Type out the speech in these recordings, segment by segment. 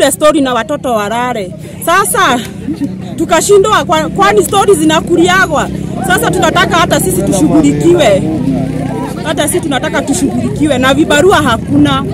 ile stori na watoto walale. Sasa tukashindwa, kwa- kwani stori zinakuliagwa. Sasa tunataka hata sisi tushughulikiwe, hata sisi tunataka tushughulikiwe, na vibarua hakuna.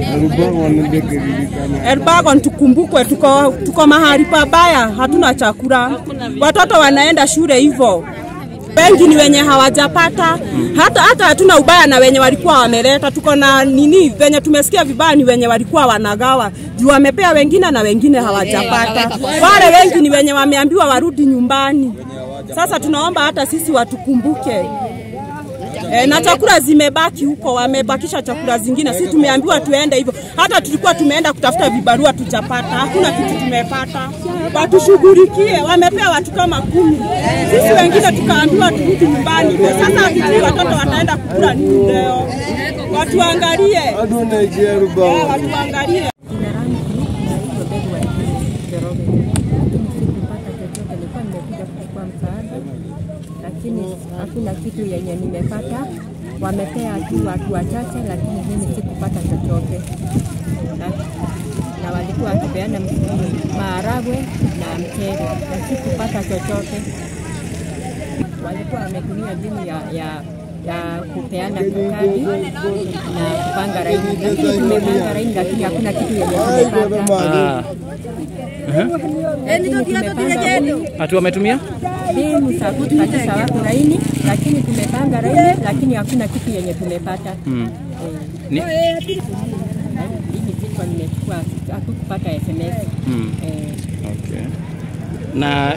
Elbagon tukumbukwe, tuko, tuko mahali pabaya, hatuna chakula, watoto wanaenda shule hivyo wengi ni wenye hawajapata hata hata hatuna ubaya na wenye walikuwa wameleta. Tuko na nini, venye tumesikia vibaya ni wenye walikuwa wanagawa juu wamepea wengine na wengine hawajapata. Wale wengi ni wenye wameambiwa warudi nyumbani. Sasa tunaomba hata sisi watukumbuke. E, na chakula zimebaki huko, wamebakisha chakula zingine. Sisi tumeambiwa tuende hivyo, hata tulikuwa tumeenda kutafuta vibarua tujapata, hakuna kitu tumepata. Watushughulikie, wamepea watu kama kumi, sisi wengine tukaambiwa turudi nyumbani. hivyo. Sasa hatujui watoto wataenda kukula nini leo. Watuangalie, Eh, watuangalie. Jina langu naitwa Betty Waiguru Njoroge. Lakini sikupata chochote, nilikuwa nimekuja kuchukua msaada, lakini hakuna kitu yenye nimepata. Wamepea tu watu wachache, lakini mimi sikupata chochote na, na walikuwa wakipeana m- maharagwe na mchele na sikupata chochote. Walikuwa wametumia mbinu ya, ya ya kupeana kadi na kupanga laini, lakini tumepanga laini, lakini hakuna kitu yenye tumepata. Lakini tumepanga huyu Ati wametumia mbinu za kukatisha watu laini, lakini tumepanga laini, lakini hakuna kitu yenye tumepata. mm. Eh, Ni, Hii kichwa nimechukua, hatukupata SMS. mm. Eh, Okay. Na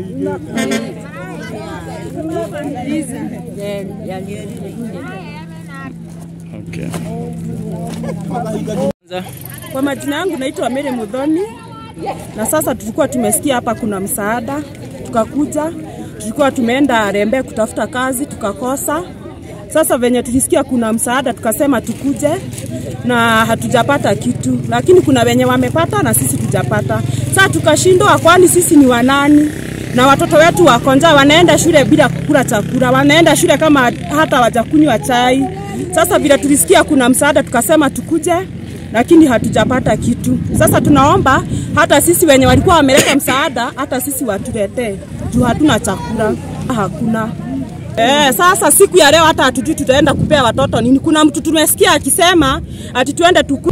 eh, yali- okay. Kwanza, Kwa majina yangu naitwa Mary Mudhoni, na sasa tulikuwa tumesikia hapa kuna msaada, tukakuja. Tulikuwa tumeenda Rembe kutafuta kazi tukakosa. Sasa venye tulisikia kuna msaada, tukasema tukuje, na hatujapata kitu, lakini kuna wenye wamepata na sisi tujapata. Sasa tukashindwa, kwani sisi ni wanani? na watoto wetu wako njaa, wanaenda shule bila kukula chakula, wanaenda shule kama hata wajakunywa chai. Sasa vile tulisikia kuna msaada, tukasema tukuje, lakini hatujapata kitu. Sasa tunaomba hata sisi wenye walikuwa wameleta msaada, hata sisi watuletee juu hatuna chakula, hakuna. Eh, sasa siku ya leo hata hatujui tutaenda kupea watoto nini. Kuna mtu tumesikia akisema ati tuende tuku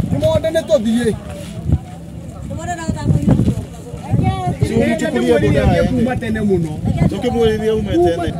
kuma tene muno tukimwiriria ume tene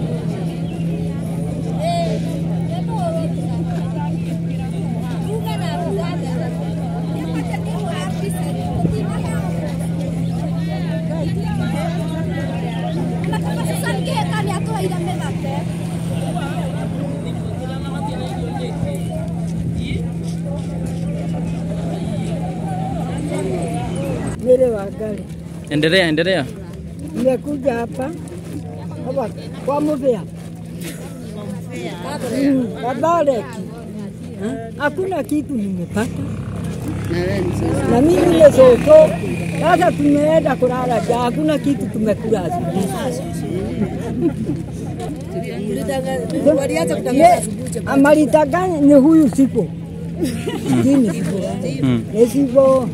Mire Wangari, endelea endelea. nimekuja hapa hapa kwa Muvea Mm, Kabareki, hakuna kitu nimepata, na mimi ile soto sasa tumeenda kulala jaa, hakuna kitu tumekula asubuhi. Ye- amalitaganya ni huyu sipo Jini sipo Ni sipo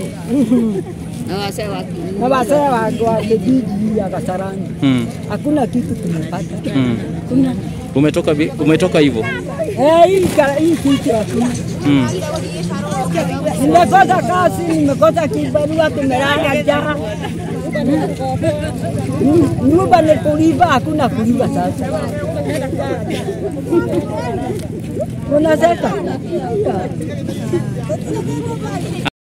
na wasee wangu wa kijiji ya Kasarani Mm. hakuna kitu tumepata. Mm. Kuna Umetoka vi- umetoka hivyo. eh, hii kara- hii kitu hakuna. Mm. Nimekosa kazi, nimekosa kibarua, tumelala njaa. Mm, Nyumba ni kulipa, hakuna kulipa sasa. Unaseka?